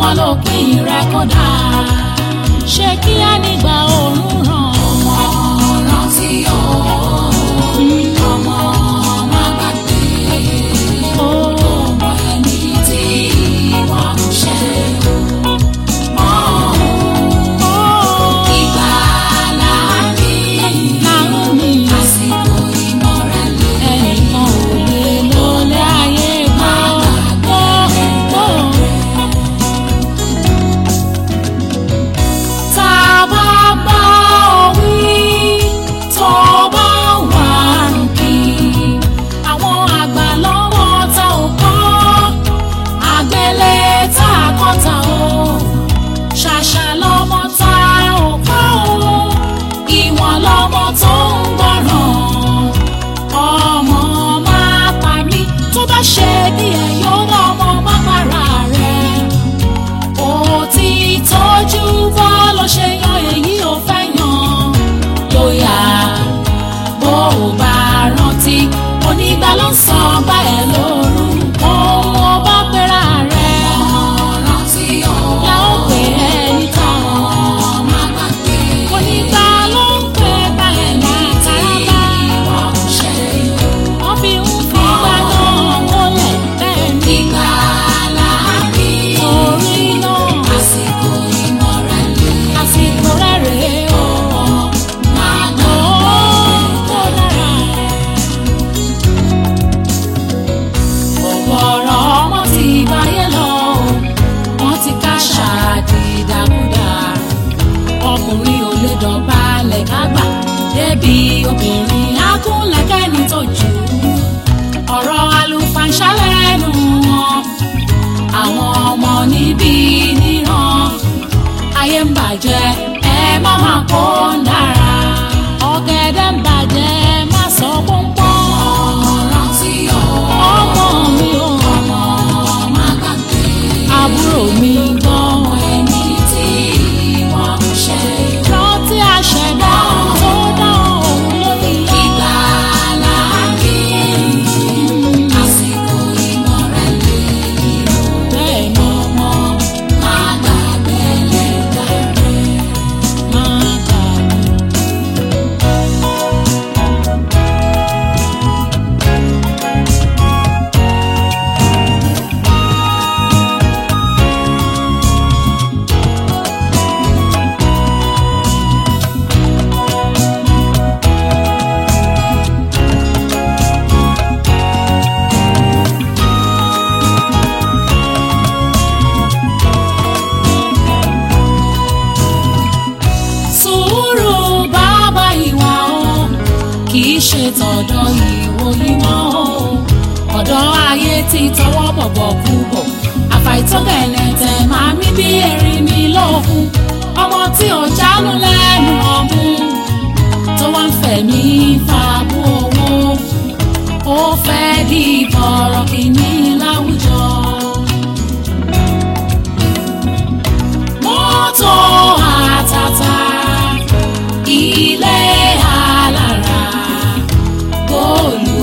wọn ló pín rẹ kódà ṣé kí á nígbà òórùn ràn ọmọ rántí o ọmọ má gbàgbé ó ọmọ ẹni tí wọ́n ń ṣe mọ́ ìgbà láàrin láwọn mi àsìkò ìmọ̀rẹ́lẹ̀ ẹnìkan ò lè lọlé ayé gbọ́ gbọ́ tá a bá bá ọ wí tó bá wà rùkì àwọn àgbà lọ́wọ́ tá ò kọ́ àgbélé tá a kọ́ ta o ṣàṣà lọ́mọ tá ò kọ́ o ìwọ̀n lọ́mọ tó ń gbọ́ràn ọmọ máa pa mí tó bá ṣe bí ẹ yóò wá ọmọ má para rẹ̀ ó ti tọ́jú bọ́ ló ṣe yan èyí ò fẹ́ yan lóyà bó o bá rántí onígbà ló ń sọ bá ẹ lórúkọ ó bá pera rẹ̀ rántí o la ó pè é níta má gbàgbé onígbà ló ń pè bá ẹ látara wọ́n ń ṣe wọ́n fi ń fi gbàgbọ́ wọlé bẹ́ẹ̀ ni ìgbà láàrin orí náà àsìkò ìmọ̀rẹ́lẹ̀ àsìkò rẹ̀ rèé o. má Ó gbàgbé. tó dára. Ọ̀gọ̀rọ̀ ọmọ ti báyé lọ, wọ́n ti ká ṣáàdì dàkúdà. Ọkùnrin ò lè dọ̀bálẹ̀ kágbà, débi obìnrin akúnlẹ̀kẹ́ni tó jù. Ọ̀rọ̀ àlùfàǹṣá lẹ́nu wọn, àwọn ọmọ níbí níran ayé ń bàjẹ́ ẹ má má kó ń dára ọ̀gẹ̀dẹ̀ ń bàjẹ́ má sọ pọ́npọ́n rántí o ọmọ mi ò ọmọ má gbàgbé àbúrò mi gan ẹni tí wọ́n ń ṣe rántí àṣẹdá tó dá òun lórí ìgbà láàrin àsìkò ìmọ̀rẹ́lẹ̀ bẹ́ẹ̀ ni ọmọ má gbàgbé lẹ́dà rẹ̀. máa kà mí. sùúrù bàbá ìwà o kì í ṣe tọ̀dọ̀ ìwò ìmọ̀ o ọ̀dọ̀ ayé ti tọwọ́ bọ̀bọ̀ kú bọ̀ àfàìtọ́gẹ̀lẹ̀ tẹ̀ máa mí bí erin mi lókun ọmọ tí ò jánu lẹ́nu ọmú tó wá ń fẹ̀mí fàbú owó ó fẹ́ di bọ̀rọ̀ kìíní láwùjọ. mọ́tò àtàtà ilé alára góòlù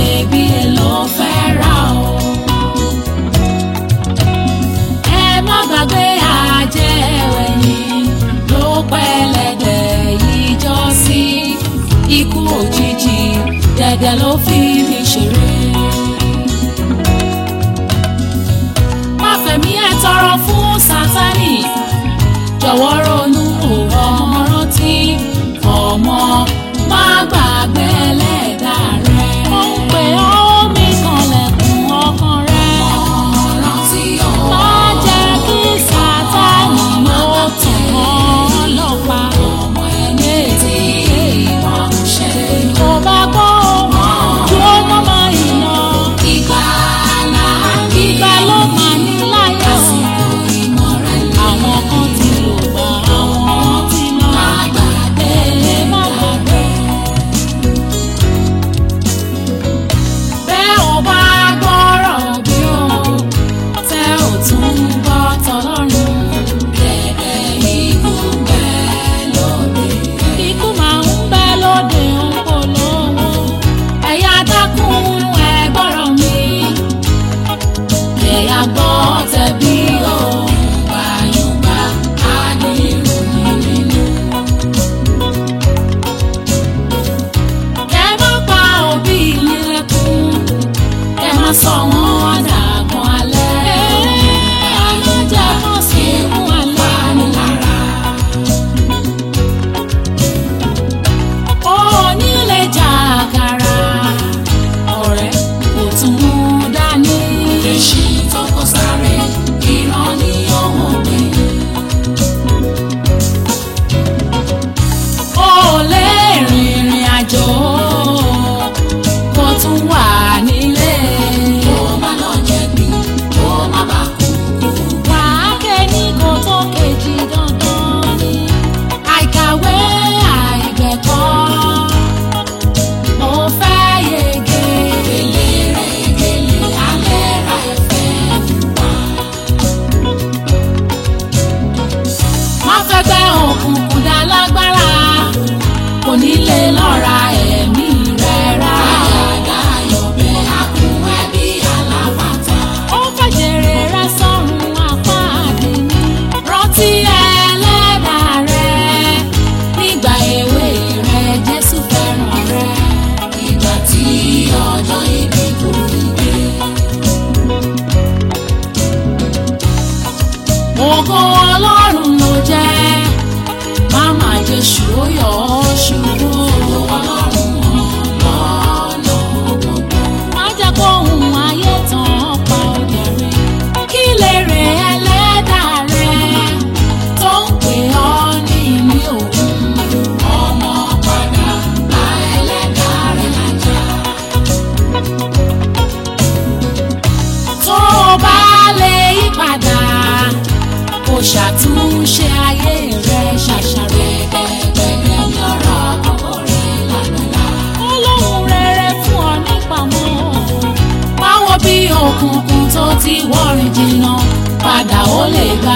iyebíye ló fẹ́ rà o. ẹ má rántí ẹlẹ́dàá rẹ nígbà èwe rẹ Jésù fẹ́ràn rẹ. ìgbà tí ọjọ́ ibi kò rí gbé. ògo ọlọ́run ló jẹ́ máma jésù ó yọ ọ́ ṣubú. ọlọ́run ọlọ́nà gbogbo. má jẹ́ kó ohun ayé tán pa òde rẹ̀ kí lè rè ẹlẹ́dàá rẹ̀ tó ń pè ọ́ ní ìní òun. ọmọ padà bá ẹlẹ́dàá rẹ̀ lájà. tó o bá lè yí padà kó ṣàtúnṣe ayé rẹ̀ ṣàṣàrò. gbẹ̀gbẹ̀gbẹ̀ ní ọ̀rọ̀ àkọ́kọ́ rẹ̀ lágbàlá. Ọlọ́run rere fún ọ nípamọ́. Báwo bí òkùnkùn tó ti wọ́rin jìnnà padà ó lè gba